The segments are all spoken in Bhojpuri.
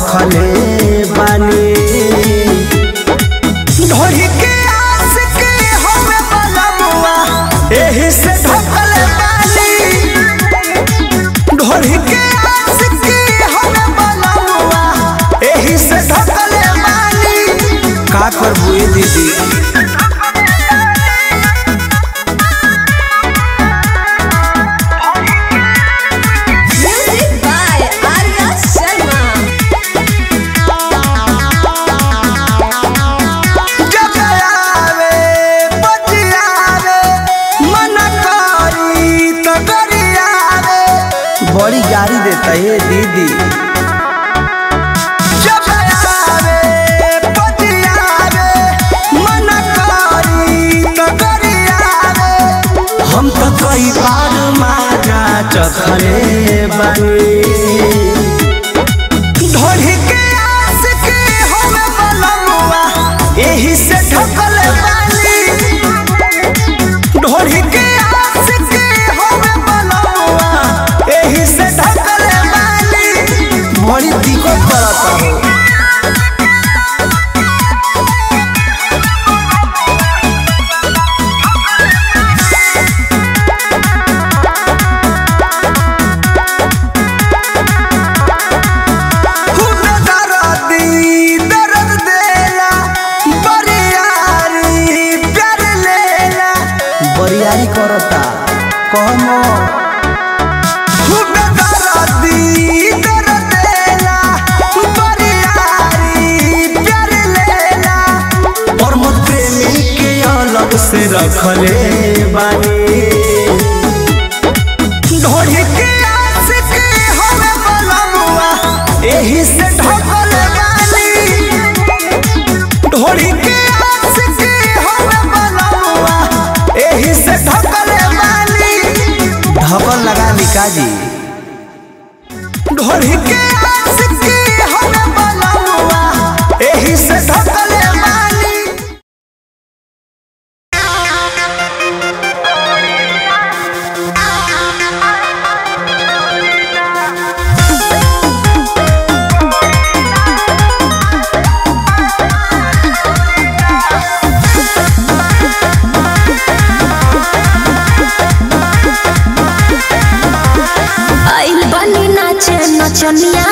रखले बानी ढोरी के आस के हमें बलमुआ एही से ढकले बानी ढोरी के आस के हमें बलमुआ एही से ढकले बानी का करबू ए दीदी Music by Arya Sharma. जब आवे बजियावे मन करी तो गरियावे बड़ी गाड़ी देता है दीदी जब आवे बजियावे मन करी तो गरियावे हम तो कई बार माजा चखले बानी ढोढ़ी के आस के हमें बलमुआ एही से ढकल बानी ढोढ़ी के आस के हमें बलमुआ एही से ढकल बानी बड़ी दिक्कत करता हो खूब दर्दी दर्द देला बरियारी प्यार लेला बरियारी करता कहमो खूब दर्दी दर्द देला बरियारी प्यार लेला और मत प्रेमी के अलग से रखले बानी ढोढ़ी के आस के हमें बलमुआ एही से ढकल बानी ढोढ़ी के आस के हमें बलमुआ एही से ढकल बानी ढकल लगा लिका जी ढोढ़ी के आस के हमें बलमुआ एही से ढकल बानी आइल बनी नाचे नचनिया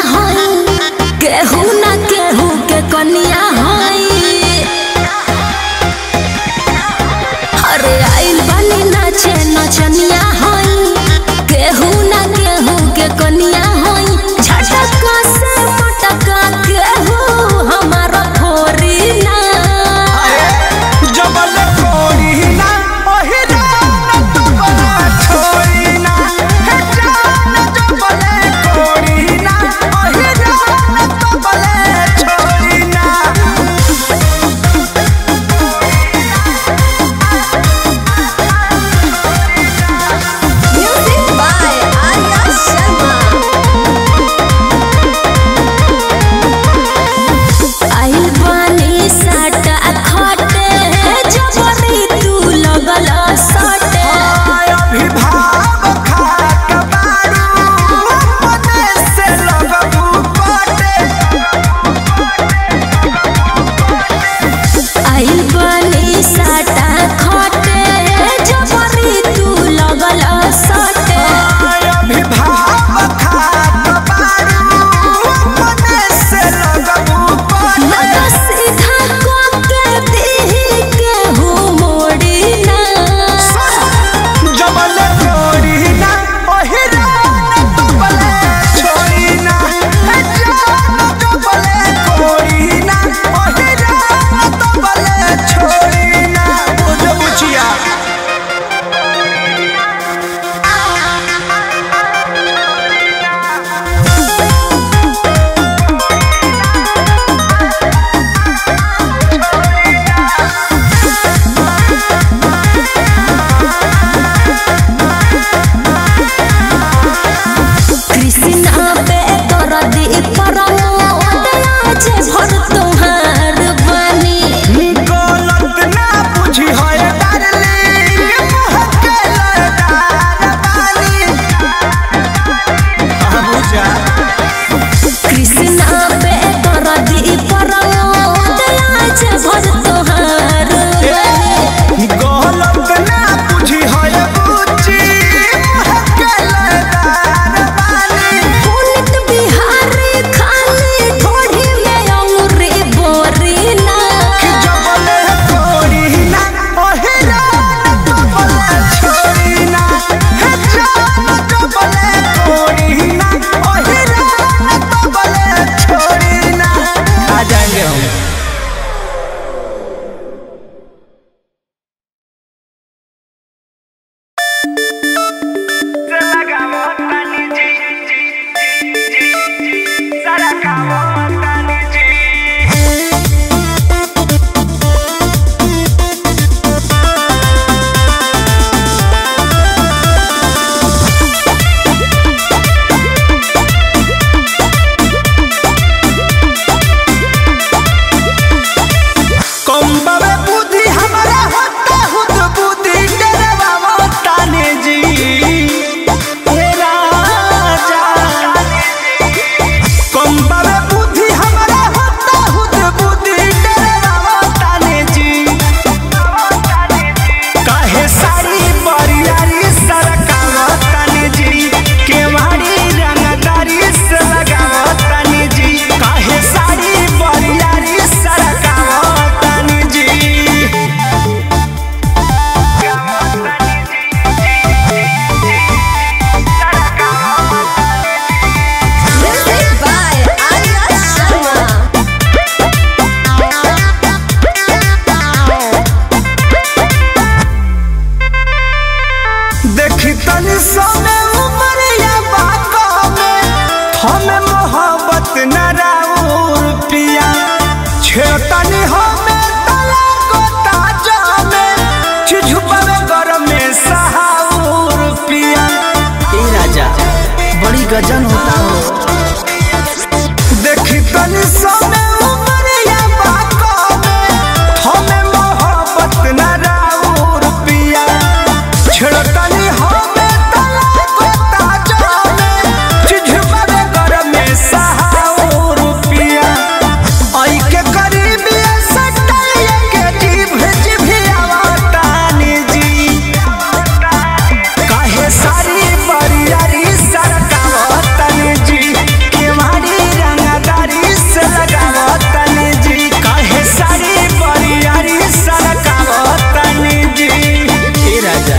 बड़ी गजन होता हो देखी तनी सोने उमरिया बाको में हमें मोहब्बत न राउर पिया छिड़तनी हमें तला को ताजा में चिझुबरे घर में सहाउर पिया आई के करीबी सटाइए के जीभ जिभिया तानी जी काहे सारी बरियारी सरकावतन जी केवारी रंगदारी से लगावतन जी काहे सारी बरियारी सरकावतन जी ए राजा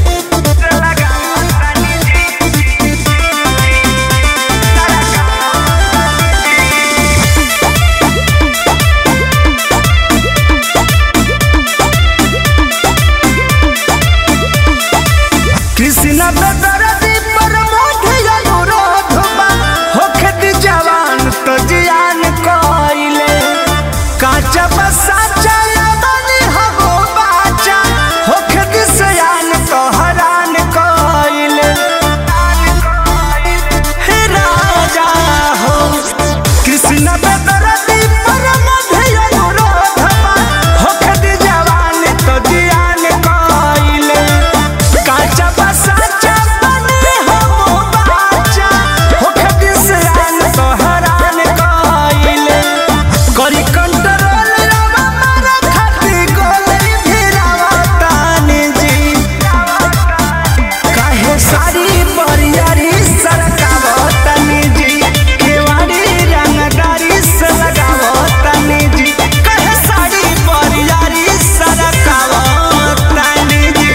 कृष्ण बेदरदी पर मोढ़िया अनुरोध बा होखे दी जवान तो जियान कइले काचा बसा चला बनी हो बाचा होखे दी सयान तो हरान कइले हे राजा हो कृष्ण बेदरदी पर मोढ़िया अनुरोध बा होखे दी जवान तो जियान कइले काचा बसा चपने हो बाचा होखे दिसरान तो हरान कइले करी कंट्रोल रवा मारा खाती गोली फिरावा तानी जी काहे सारी बरियारी सरकावतनी जी केवाड़ी रंगदारी से लगावतनी जी काहे सारी बरियारी सरकावतनी जी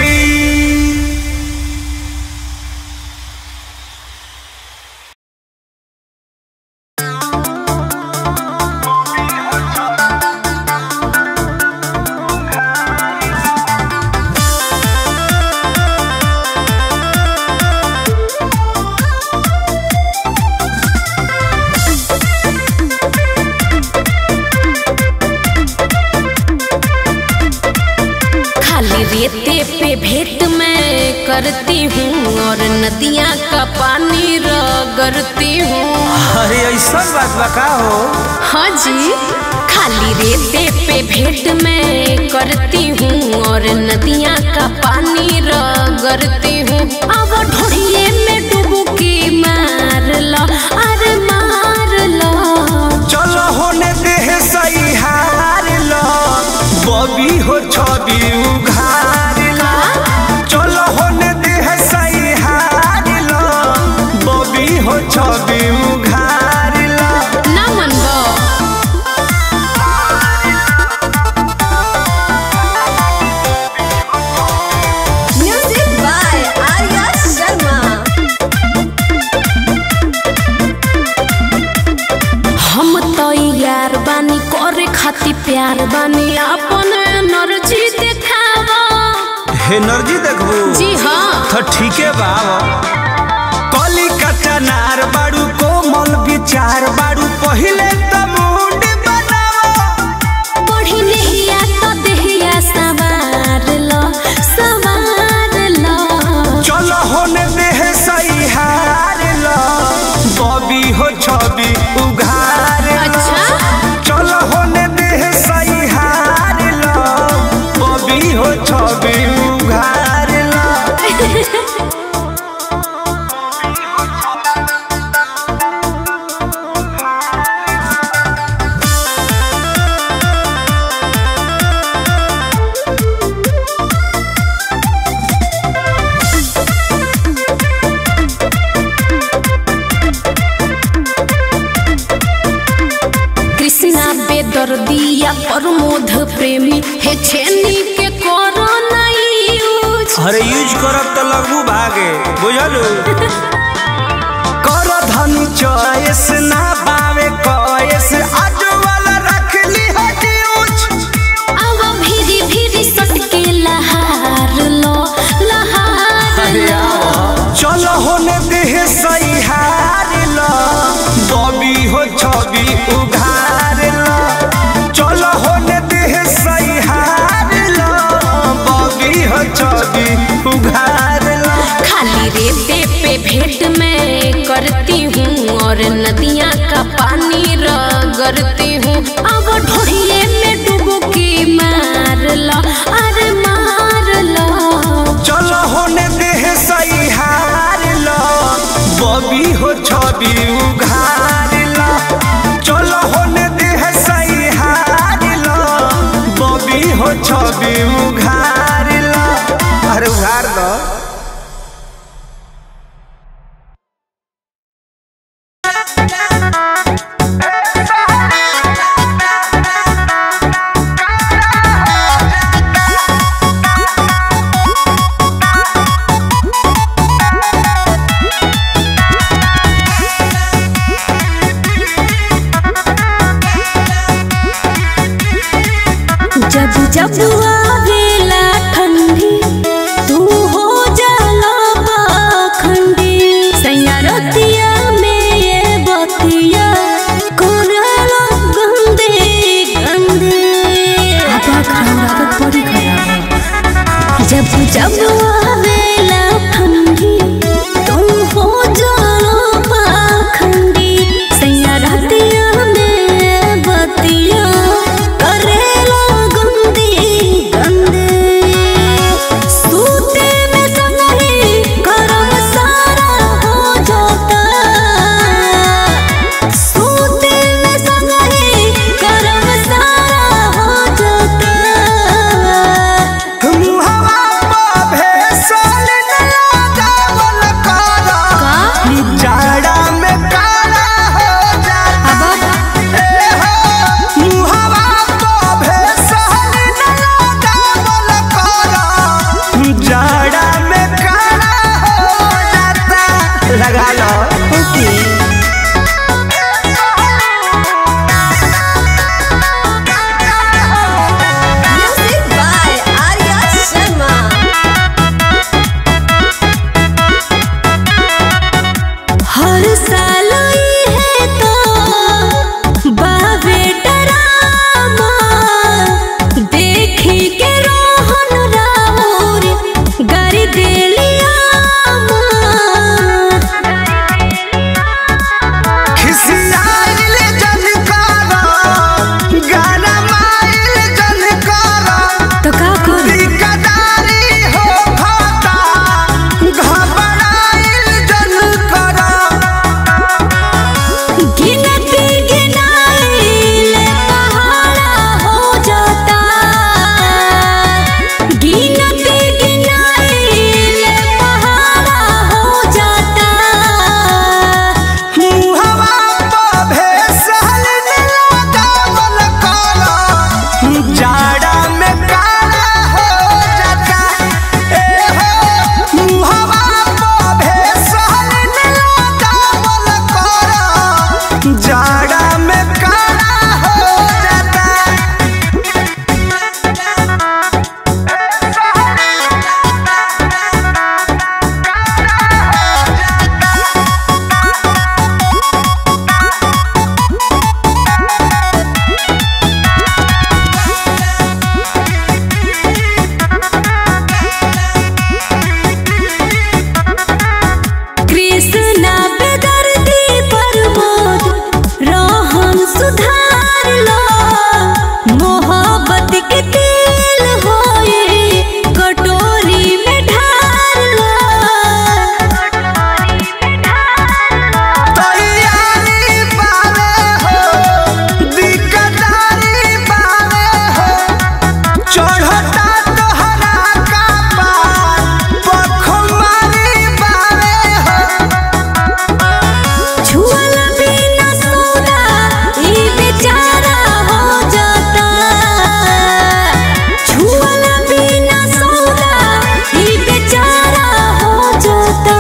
खाली रेते पे भेंट मैं करती हूँ और नदियाँ का पानी रगड़ती हूँ अरे ऐसा बात बका हो हाँ जी खाली रेते पे भेंट मैं करती हूँ और नदियाँ का पानी रगड़ती हूँ अब ढोड़िए में डुबकी मार लो अरे मार लो चलो होने देह सही हार लो बबी हो छवि उघार लो चलो होने देह सही हार लो बबी हो छवि उघार लो ना मनबो Music by Arya Sharma. हम तो यार बानी करे खाती प्यार बानी अपन एनर्जी देखावा एनर्जी देखबू जी हाँ तो ठीके बाबा कली कच्चा नार बाड़ू कोमल विचार बाड़ू पहिले तो मुंड बनाओ बढ़ी नहिया तो देहिया सवार लो सवार लो चलो होने देह सही हार लो बबी हो छवि उघार लो। अच्छा चलो होने देह सही हार लो बबी हो छवि उघार लो कृष्णा बेदर्दिया प्रमोद प्रेमी हे छेनी के करो नहीं यूज अरे यूज करब तो लगू भागे बुझलू कर धनी चॉइस ना पावे कॉइस आज वाला रख ली हड्यूज अब भीरी भीरी सटके लहार लो लहार लो चलो होने देह सही हार लो बबी हो छवि उघार लो चलो होने देह सही हार लो बबी हो छवि उघार लो खाली रेते पे भेंट में करती और नदियाँ का पानी रगड़ती हूँ अब ढोड़िए में डुबकी मार लो अरे मार लो चलो होने देह सही हार लो बबी हो छवि उघार लो चलो होने देह सही हार लो बबी हो छवि उघार लो अरे उघार दो जब जब आवेला ठंडी तू हो जाला पाखंडी सैया रतिया में ये बतिया कोरला गंदे गंदे जब जब आवेला ठंडी तू हो जाला पाखंडी सैया रतिया में ये बतिया करेला गंदी गंदे सूते में संगही करम सारा हो जाता सूते में संगही करम सारा हो जाता मुहवा पे भेसल न लगावल करा जाड़ा में काला हो जाता ए हो मुहवा पे भेसल न लगावल करा जाड़ा में काला हो जाता लगा लो Music by Arya Sharma. हर साल ई है तो बावे डरामा देखी के रोहन राउर गारी देलिया खिसियाइल जन करा गाना माइल जन करा तो का करी दिकदारी हो खाता घबराइल जन करा गिनती गिनाइले पहाड़ा हो जाता गिनती गिनाइले पहाड़ा हो जाता मुहवा पे भेसल न लगावल करा जाड़ा में काला हो जाता ए हो मुहवा पे भेसल न लगावल करा जाड़ा में काला हो जाता कृष्णा बेदर्दी प्रमोद रोहन सुधार लो मोहब्बत के तेल होए कटोरी में ढार लो तैयारी पावे हो दिकदारी पावे हो चढ़ता तोहरा का पार पखमारी पावे हो छुअल बिना सौदा ई बेचारा हो जाता छुअल बिना सौदा ई बेचारा हो जाता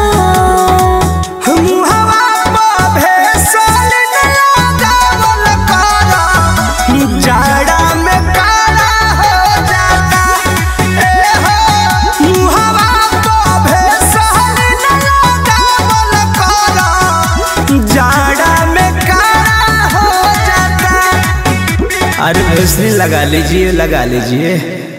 मुहवा पे भेसल न लगावल करा जाड़ा में काला हो जाता ए हो मुहवा पे भेसल न लगावल करा जाड़ा में काला हो जाता अरे भैंसने लगा लीजिए लगा लीजिए